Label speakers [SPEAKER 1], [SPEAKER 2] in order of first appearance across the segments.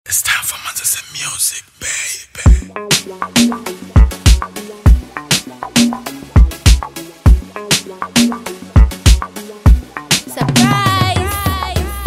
[SPEAKER 1] It's time for Manchester music, baby.
[SPEAKER 2] Surprise!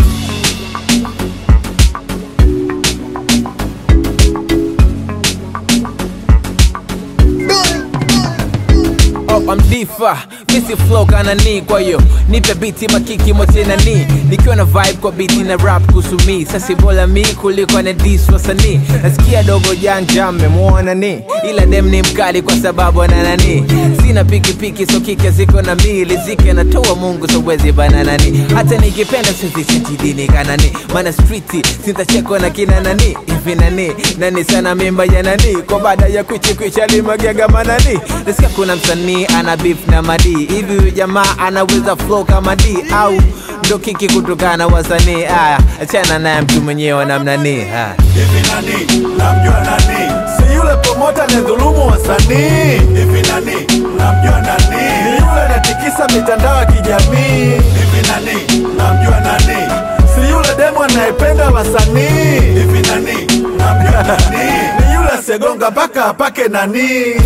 [SPEAKER 3] Oh, I'm difa misi flow kana ni kwa hiyo nipe biti makiki mote na ni nikiwa na vibe kwa biti na rap kusumi sasi bola mi kuliko na dis wasanii nasikia dogo janja mmemwona ni ila dem ni mkali kwa sababu ana nani sina pikipiki so kike ziko na mi lizike natoa mungu so wezi bananani hata nikipenda sizisitidini kanani mana streeti sintachekwa na kina nani hivi nani nani sana mimba ya nani kwa baada ya kwichikwicha limagega manani nasikia kuna msanii ana beef na madi hivi huyu jamaa anaweza flow kama d au ndo kiki kutokana na wasanii aya achana naye mtu mwenyewe namnani haya
[SPEAKER 1] Hivi nani? Namjua nani? Si yule promota anayedhulumu wasanii. Hivi nani? Namjua nani? Ni yule anatikisa mitandao ya kijamii. Hivi nani? Namjua nani? Si yule demo anayependa wasanii. Hivi nani? Namjua nani? Ni yule asegonga mpaka apake nani.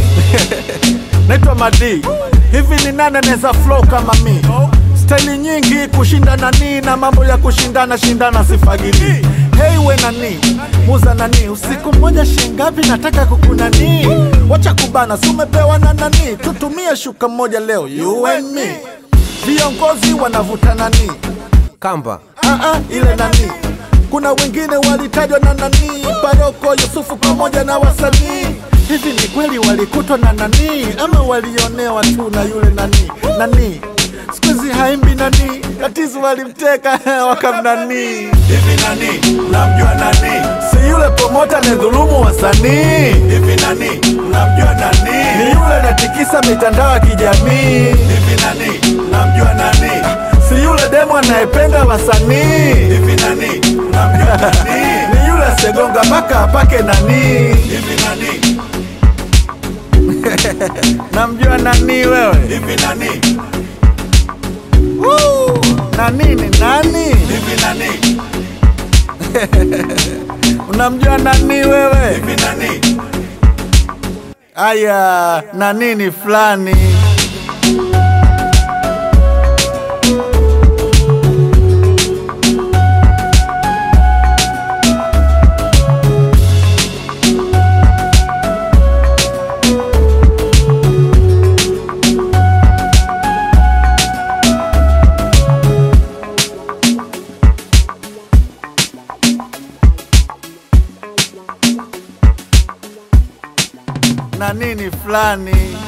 [SPEAKER 1] Naitwa Madi. Hivi ni nani anaweza flow kama mi? Staili nyingi kushinda nani na mambo ya kushindana shindana sifagili. Hey we nani, muza nani, usiku mmoja shingapi nataka kukunani. Wacha kubana, si umepewa na nani, tutumie shuka moja leo, you and me. Viongozi wanavuta nani,
[SPEAKER 3] kamba
[SPEAKER 1] ah ah, ile nani. Kuna wengine walitajwa na nani, Paroko Yusufu pamoja na wasanii. Hivi ni kweli walikutwa na nani ama walionewa tu na yule nani nani? Siku hizi haimbi nani, tatizo walimteka wakamnani. Hivi nani, unamjua nani? Si yule promota anayedhulumu wasanii. Hivi nani, unamjua nani? Ni yule anatikisa mitandao ya kijamii. Hivi nani, unamjua nani? Si yule demo anayependa wasanii. Hivi nani, unamjua nani? Ni yule asegonga mpaka apake nani. Hivi nani, namjua nani wewe? Hivi nani? Woo! Nani ni nani? Hivi nani? Unamjua nani wewe? Hivi nani? Aya, nani ni fulani. Nani ni fulani.